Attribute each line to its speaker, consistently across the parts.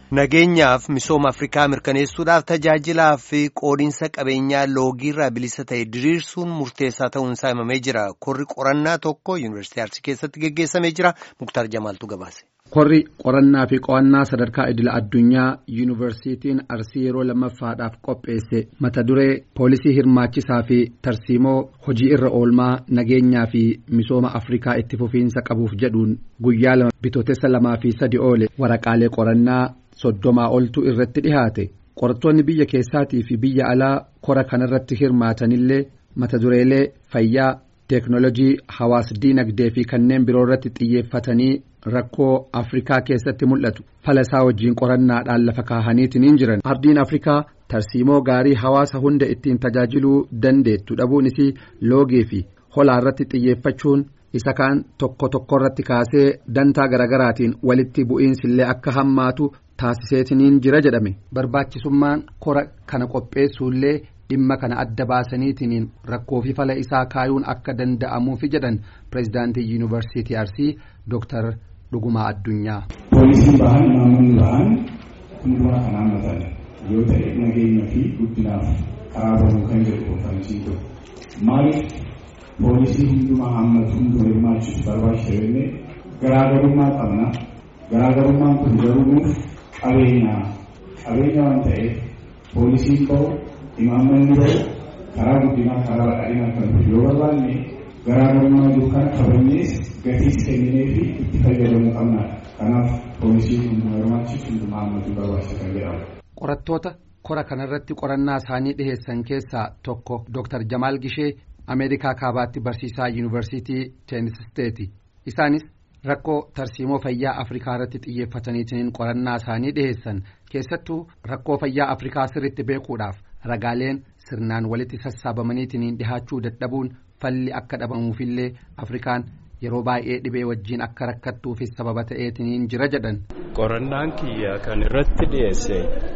Speaker 1: Nageenyaaf misooma Afrikaa mirkaneessuudhaaf tajaajilaa fi qoodinsa qabeenyaa loogiirraa bilisa ta'e diriirsuun murteessaa ta'uunsaa himamee jira. Korri qorannaa tokko Yuunivarsiitii Arsii keessatti geggeessamee jira. Muktaar Jamaaltu gabaase.
Speaker 2: Korri qorannaa fi qo'annaa sadarkaa idila addunyaa Yuunivarsiitiin Arsii yeroo lammaffaadhaaf qopheesse mata duree poolisii hirmaachisaa fi tarsiimoo hojii irra oolmaa nageenyaa fi misooma Afrikaa itti fufiinsa qabuuf jedhuun guyyaa lama bitootessa lamaa fi sadi oole waraqaalee qorannaa soddomaa oltu irratti dhihaate qorattoonni biyya keessaatii fi biyya alaa kora kanarratti hirmaatanillee mata dureelee fayyaa teeknolojii hawaas diinagdee fi kanneen biroo irratti xiyyeeffatanii rakkoo afrikaa keessatti mul'atu fala isaa wajjiin qorannaadhaan lafa kaahaniitiin jiran ardiin afrikaa tarsiimoo gaarii hawaasa hunda ittiin tajaajiluu dandeettu dhabuun isii loogii fi holaa irratti xiyyeeffachuun isa kaan tokko tokko irratti kaasee dantaa garagaraatiin walitti bu'iinsillee akka hammaatu taasiseetiniin jira jedhame barbaachisummaan kora kana qopheessuullee dhimma kana adda baasaniitiin rakkoo fi fala isaa kaayuun akka danda'amuufi jedhan pireezidaantii yuunivarsiitii arsii dooktar dhugumaa addunyaa.
Speaker 3: Poolisiin bahan namoonni bahan hundumaa kan hammatan yoo ta'e nageenya fi guddinaaf karaa bahuu kan jedhu konferansii ture. Maaliif poolisii hundumaa hammatu hunduma hirmaachisu barbaachisa jennee garaagarummaa qabna. Garaagarummaan kun garuu qabeenya qabeenya waan ta'eef poolisiin bahu imaammanni bahu karaa guddinaa karaa badhaadhinaa kan dhufu yoo barbaanne garaagarummaa jiru kana kabannees gatiis kenninee fi itti fayyadamuu qabna. Kanaaf poolisiin hunduma hirmaachisu hunduma hammatu barbaachisa kan jedhamu.
Speaker 2: Qorattoota kora kanarratti qorannaa isaanii dhiheessan keessaa tokko Dr. Jamaal Gishee Ameerikaa kaabaatti barsiisaa yuunivarsiitii Teenisisteeti. Isaanis rakkoo tarsiimoo fayyaa afrikaa irratti xiyyeeffataniitiin qorannaa isaanii dhiheessan keessattuu rakkoo fayyaa afrikaa sirritti beekuudhaaf ragaaleen sirnaan walitti sassaabamaniitiin dhihaachuu dadhabuun falli akka dhabamuufillee afrikaan yeroo baay'ee dhibee wajjiin akka rakkattuufis sababa ta'eetiin jira jedhan.
Speaker 4: qorannaan kiyya kan irratti dhiyeesse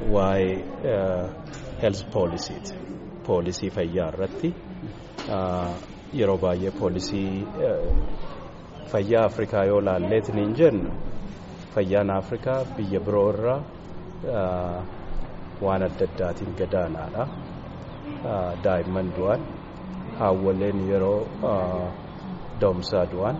Speaker 4: waa'ee health poolisiiti poolisii fayyaa irratti yeroo baay'ee poolisii. fayyaa afrikaa yoo laalleetiin jennu fayyaan afrikaa biyya biroo irraa waan adda addaatiin gadaanaadha daa'imman du'an haawwaleen yeroo da'umsaa du'an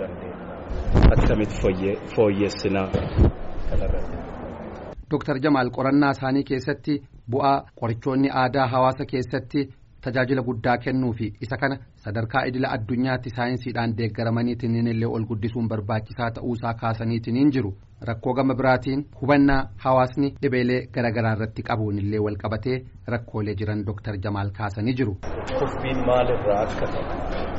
Speaker 4: akkamitti fooyyessinaa kanarratti.
Speaker 2: Dooktar Jamaal qorannaa isaanii keessatti bu'aa qorichoonni aadaa hawaasa keessatti tajaajila guddaa kennuu fi isa kana sadarkaa idila addunyaatti saayinsiidhaan deeggaramaniitiin illee ol guddisuun barbaachisaa ta'uusaa kaasaniitiin jiru rakkoo gama biraatiin hubannaa hawaasni dhibeelee garaagaraa irratti qabuun illee wal qabatee rakkoolee jiran dooktar Jamaal kaasanii jiru.
Speaker 4: Kuffiin maalirraa akka ta'e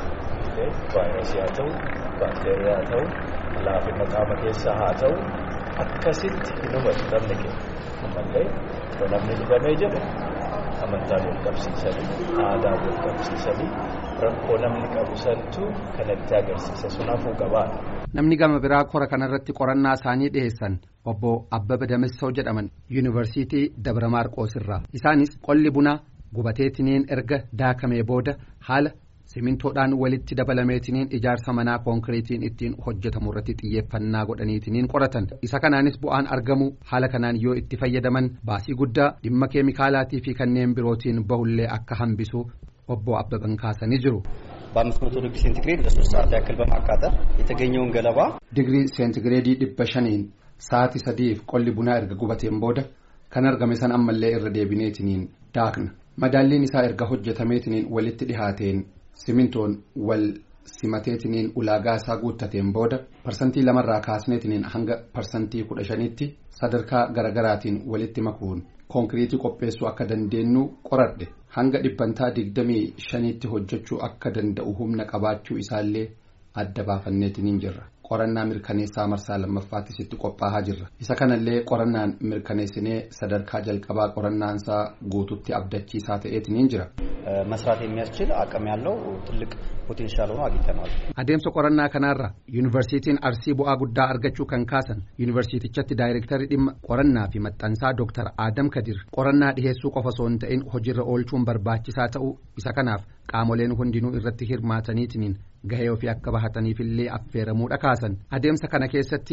Speaker 4: vaayirasii haa ta'u baakteeriyaa haa ta'u laafina qaama keessaa haa ta'u akkasitti hin hubatu namni keenya ammallee yoo namni dhibamee jedhe amantaan wal qabsiisanii aadaa wal qabsiisanii rakkoo namni qabu santu kanatti agarsiisa sun hafuu qabaadha.
Speaker 2: Namni gama biraa kora kanarratti qorannaa isaanii dhiheessan obbo Abbaba Damissoo jedhaman yuunivarsiitii Dabra Maarqoos irraa isaanis qolli bunaa gubateetiniin erga daakamee booda haala simintoodhaan walitti dabalameetiniin ijaarsa manaa konkiriitiin ittiin hojjetamu irratti xiyyeeffannaa godhaniitiniin qoratan isa kanaanis bu'aan argamu haala kanaan yoo itti fayyadaman baasii guddaa dhimma keemikaalaatii fi kanneen birootiin bahullee akka hambisu obbo Abbaban kaasanii jiru.
Speaker 5: በአምስት መቶ ዲግሪ ሴንቲግሬድ ለሶስት ሰዓት ያክል በማቃጠል የተገኘውን ገለባ
Speaker 2: ዲግሪ ሴንቲግሬedii dhibba shaniin sa'aatii sadiif qolli bunaa erga gubateen booda kan argame san ammallee irra deebineetiniin daakna madaalliin isaa erga hojjetameetiniin walitti dhihaateen simintoon wal simateetiniin ulaagaa isaa guuttateen booda parsantii lamarraa kaasneetiniin hanga parsantii kudha shanitti sadarkaa garagaraatiin walitti makuun konkiriitii qopheessuu akka dandeenyu qoradhe hanga dhibbantaa digdamii shaniitti hojjechuu akka danda'u humna qabaachuu isaallee adda baafanneetiniin jirra qorannaa mirkaneessaa marsaa lammaffaattis itti qophaa'aa jirra isa kanallee qorannaan mirkaneessinee sadarkaa jalqabaa qorannaansaa guututti abdachiisaa ta'eetiniin jira.
Speaker 5: መስራት የሚያስችል አቅም ያለው ትልቅ ፖቴንሻል ሆኖ አግኝተነዋል።
Speaker 2: adeemsa qorannaa kanaarra yuunivarsiitiin arsii bu'aa guddaa argachuu kan kaasan yuunivarsiitichatti daayirektarii dhimma qorannaa fi maxxansaa dooktar Adam Kadir qorannaa dhiheessuu qofa osoo hin ta'in hojiirra oolchuun barbaachisaa ta'uu isa kanaaf qaamoleen hundinuu irratti hirmaataniitiin gahee ofii akka bahataniifillee affeeramuudha kaasan adeemsa kana keessatti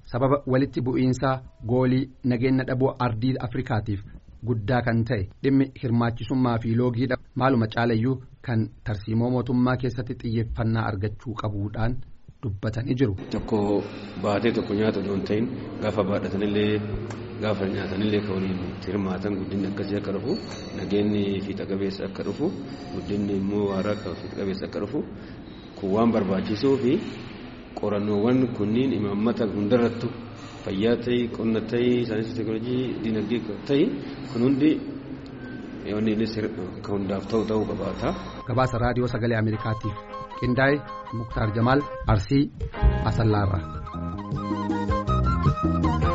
Speaker 2: sababa walitti bu'iinsaa goolii nageenya dhabuu ardii afrikaatiif guddaa kan ta'e dhimmi hirmaachisummaa fi loogii maaluma caalayyuu kan tarsiimoo mootummaa keessatti xiyyeeffannaa argachuu qabuudhaan dubbatanii jiru.
Speaker 6: Tokko baatee tokko nyaata osoo hin ta'in gaafa baadhatanillee gaafa nyaatanillee kan waliin hirmaatan guddinni akkasii akka dhufu nageenyi fiixa qabeessa akka dhufu guddinni immoo waaraa fiixa qabeessa akka dhufu kun waan barbaachisuu fi qorannoowwan kunniin imaammata hundarrattu fayyaa ta'ii qonna ta'ii saayinsii teekinooloojii dinagdee ta'ii kun hundi yoonni innis kan hundaaf ta'u ta'uu qabaata.
Speaker 2: Gabaasa raadiyoo sagalee Ameerikaatiif qindaa'e Muktaar Jamaal Arsii Asallaarra.